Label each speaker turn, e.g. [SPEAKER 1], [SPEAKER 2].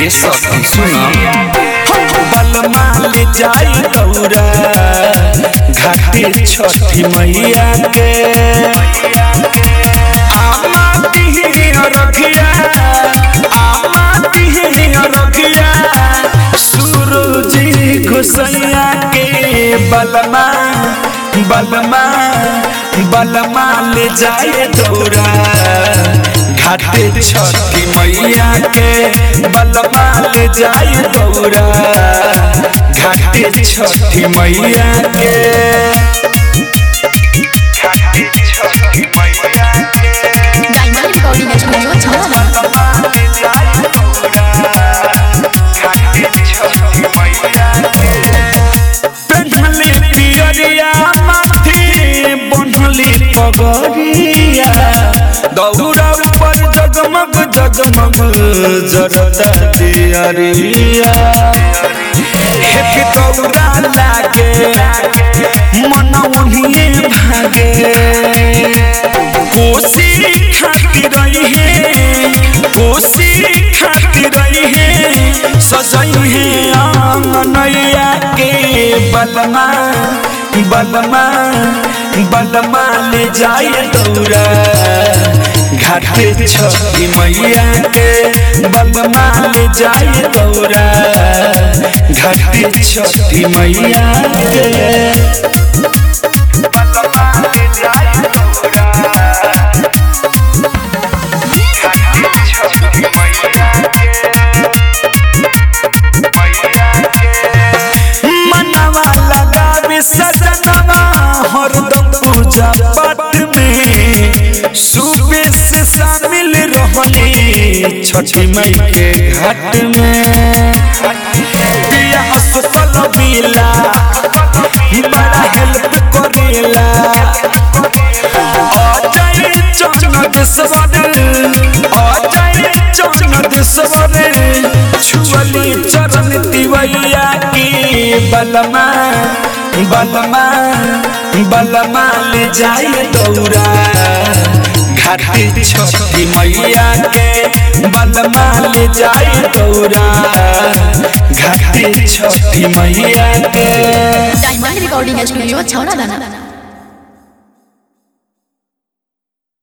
[SPEAKER 1] ए सखी सुना
[SPEAKER 2] बलमा ले जाई गौरा घाटे छठी मैया के आमा तिहे रखिया आमा तिहे रखिया सूरज घुसैया के बलमा बलमा बलमा ले जाए दौरा घाटे छठी मैया के बलमा ले जाए दौरा घाटे छठी मैया के
[SPEAKER 3] डायमंड रिकॉर्डिंग स्टूडियो छावा
[SPEAKER 2] पेन्हले पियरिया माथे बन्हले पगरिया दौरा ऊपर जगमग जगमग जरता दियरिया हेके दौरा लागे मन ओनिए भागे कोसी खाती रही है कोसी खाती रही है सजई है आंगनैया के बलमा बलमा बलमा ले जाए दौरा घाटे छठी मैया के बलमा ले जाए दौरा घाटे छठी मैया के मनवा लगावे सजनवा हरदम पूजा पाठ में सुबह से शामिल रहले छठी मई के घाट में पिया असफल मिला बड़ा हेल्प करेला अजय चंद सवर अजय चंद सवर छुअली चरण तिवैया की बलमा बलमा बलमा ले जाए दौरा घाटी छठी मैया के बलमा ले जाए दौरा घाटी छठी मैया के
[SPEAKER 3] डायमंड रिकॉर्डिंग स्टूडियो छावा